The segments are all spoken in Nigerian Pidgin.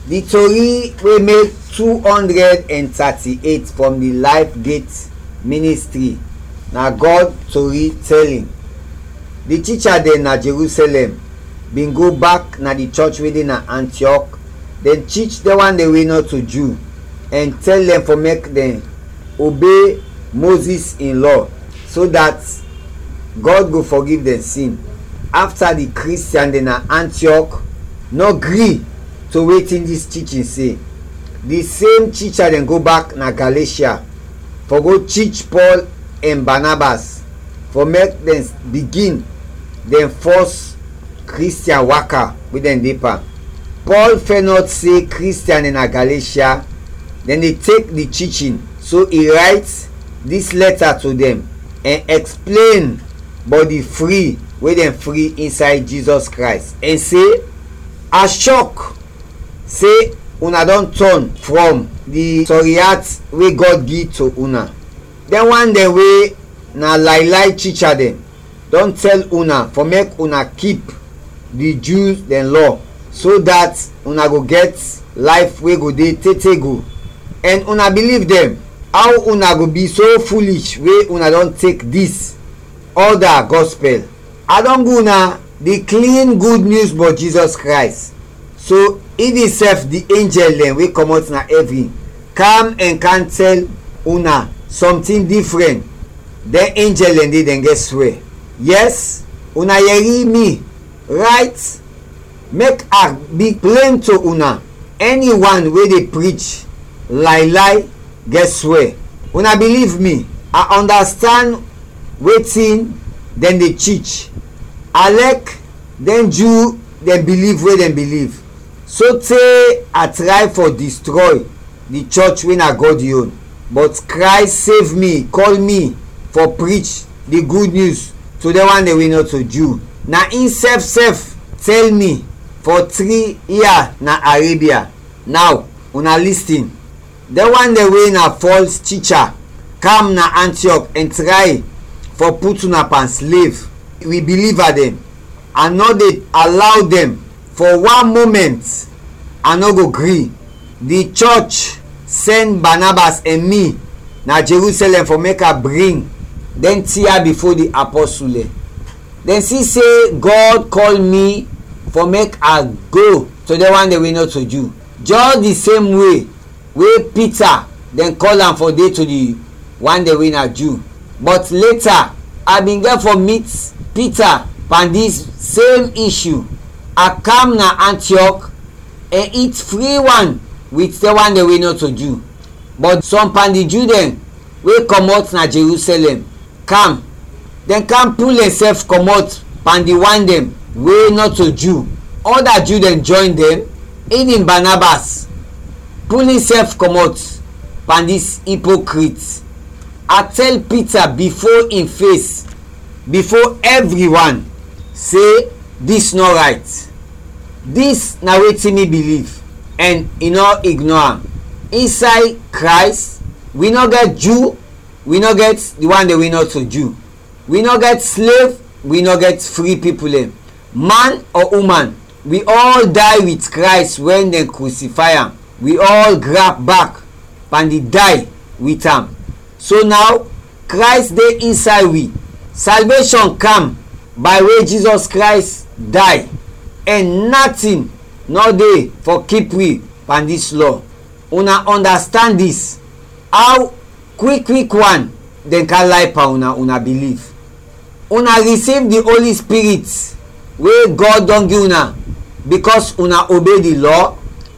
the tori wey make two hundred and thirty-eight from the life gate ministry na god tori telling the teacher dem na jerusalem bin go back na the church wey dey na antioch dem teach the one dey wey not to jew and tell dem for make dem obey moses in law so that god go forgive dem sin after the christian dem na antioch no gree to wetin dis teaching say the same teacher dem go back na galatia for go teach paul and barnabas for make dem begin dem first christian waka wey dem dey pa paul fair not say christian na galatia dem dey take the teaching so e write dis letter to dem and explain but the free wey dem free inside jesus christ and say i shock say una don turn from the sorry heart wey god give to una den one dem wey na lie lie teacher dem don tell una for make una keep the jews dem law so that una go get life wey go dey tey go and una believe dem how una go be so foolish wey una don take this other gospel i don go una the clean good news but jesus christ so even sef the angel dem wey comot na heaven come and can tell una something different then angel dem dey dem get swear yes una yeri me right make i be plain to una anyone wey dey preach lie lie get swear una believe me i understand wetin dem dey teach i like dem jew dem believe wey dem believe so tey i try for destroy the church wey na god own but christ save me call me for preach the good news to the one dem wey not to jew na him sef sef tell me for three year na arabia now una lis ten the one dem wey na false teacher come na antioch and try for put una pan slave we believer dem i no dey allow dem for one moment i no go gree the church send barnabas and me na jerusalem for make i bring dem tear before the apostle dem see say god call me for make i go to the one dem wey no to jew just the same way wey peter dem call am for dey to the one dem wey na jew but later i bin get for meet peter pan dis same issue i come na antioch and eat free one with the one dem wey no to jew but some pan the jew dem wey comot na jerusalem come dem come pull themselves comot pan the one dem wey not to jew other jew dem join dem even barnabas pull himself comot pan dis hypocrite i tell peter before him face before everyone say dis no right dis na wetin me believe and e no ignore am inside christ we no get jew we no get the one dem we not to jew we no get slave we no get free people dem man or woman we all die with christ when dem crucify am we all grab back and e die with am so now christ dey inside we salvation come by way jesus christ die and nothing no dey for keep we pan dis law una understand dis how quick quick one dem can lie pa una una believe una receive the holy spirit wey god don give una because una obey the law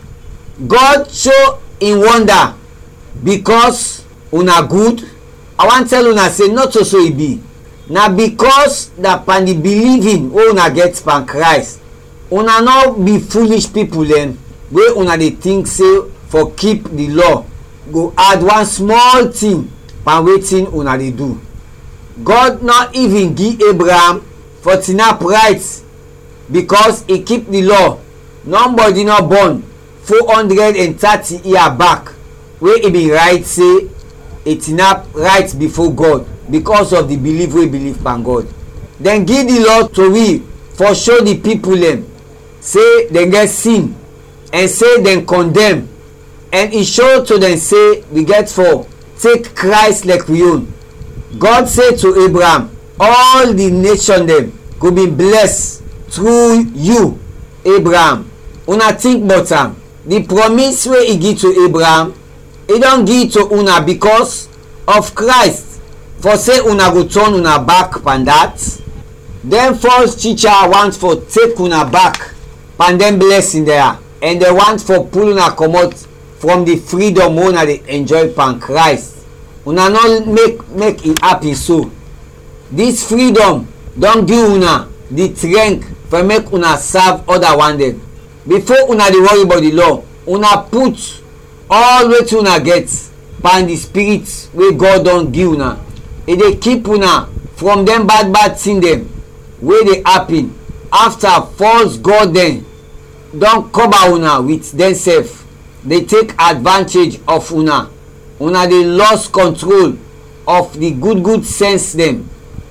god show im wonder because una good i wan tell una say not so so e be na because na pan the believing wey una get pan christ una no be foolish people dem wey una dey think say for keep the law go add one small thing pan wetin una dey do god no even give abraham for tinap right because e keep the law nobody no born four hundred and thirty year back wey e bin write say e tinap right before god because of the belief wey believe pan god dem give the law to we for show the people dem say dem get sin and say dem condemn and e show to dem say we get for take christ like we own god say to abraham all the nation dem go be blessed through you abraham una think about am the promise wey e give to abraham e don give to una because of christ for say una go turn una back pan that dem false teacher want for take una back pan dem blessing there and dem want for pull una comot from the freedom wey una dey enjoy pan christ una no make make e happen so this freedom don give una the strength for make una serve other one dem before una dey worry about the law una put all wetin una get pan the spirit wey god don give una e dey keep una from dem bad bad thing dem wey dey happen after false god dem don cover una with dem sef dey take advantage of una una dey lost control of the good good sense dem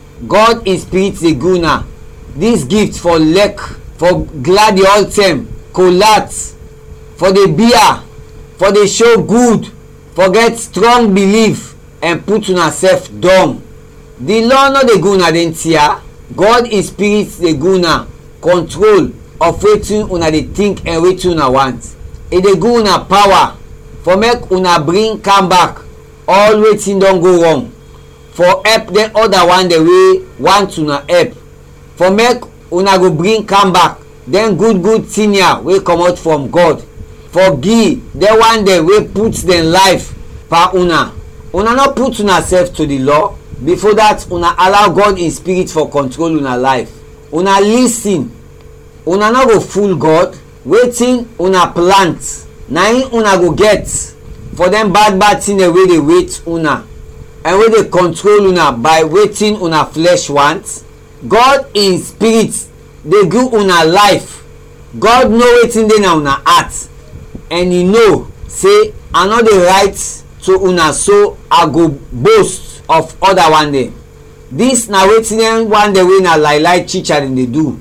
god in spirit dey give una this gift for lek for glad the all time colat for the beer for the show good for get strong belief and put una sef dumb the law no dey give una dem tear god in spirit dey give una control of wetin una dey think and wetin una want e dey give una power for make una bring calm back all wetin don go wrong for help dem other one dem wey want una help for make una go bring calm back dem good good senior wey comot from god for give dem one dem wey put dem life per una una no put una sef to the law before that una allow god in spirit for control una life una lis ten una no go fool god wetin una plant na im una go get for dem bad bad thing dem wey dey wait una and wey dey control una by wetin una flesh want god in spirit dey give una life god know wetin dey na una heart and e know say i no dey write to una so i go boast of other one dem this na wetin dem one dem wey na lie lie teacher dem dey do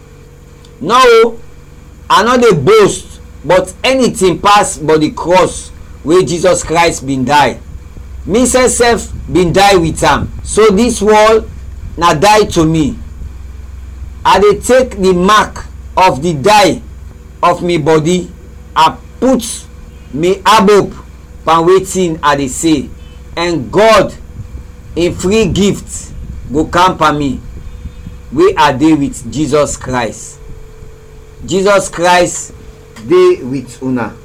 no o i no dey boast but anything pass but the cross wey jesus christ bin die me sef sef bin die with am so this world na die to me i dey take the mark of the die of me body i put me abob pan wetin i dey say and god in free gift go camper me wey i dey with jesus christ jesus christ dey with una